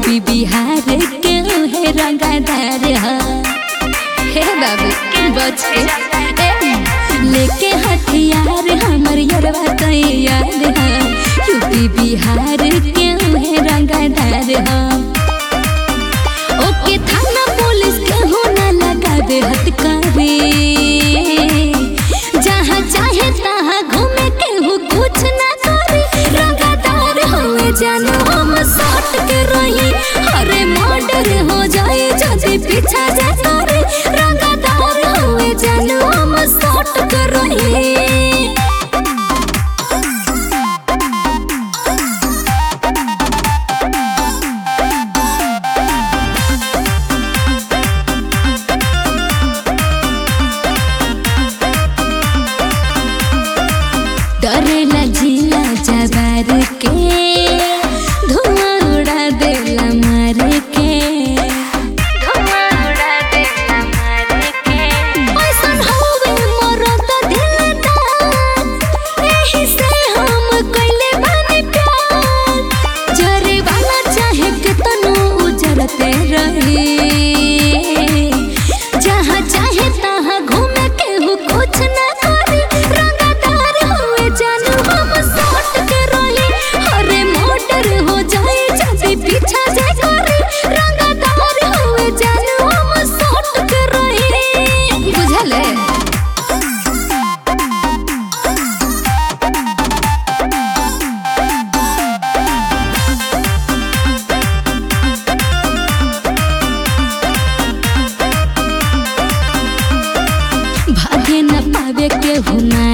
UP Bihar के है रंगदार ह हे बाबू बच के ए, लेके हथियार हमर यरवा तैयार ह यूपी बिहार के है रंगदार ह ओके थाना पुलिस के हो ना लगावे हथकड़ी जहाँ चाहे तहाँ घूमे के हो कुछ ना करे रंगदार हुए जानो हम सट के रही अरे मर्डर हो जाए जदि पीछा जा करे रंगदार हुए जानो हम सट के रही डरेला जिला जबार के धुआं उड़ा देला मार के धुआं उड़ा देला मार के ऐसन होवे मरद दिलदार एही से हम कइले बानी प्यार जरे वाला चाहे के तनु उजरते रही जहाँ चाहे तहाँ घूमे के हो कुछ ना करे रंगदार हुए जानू हम सट के रही अरे मोटर हो जाए जल्दी पीछा जे करे रंगदार हुए जानू हम सट के रही बुझले भागे न पावे के हुना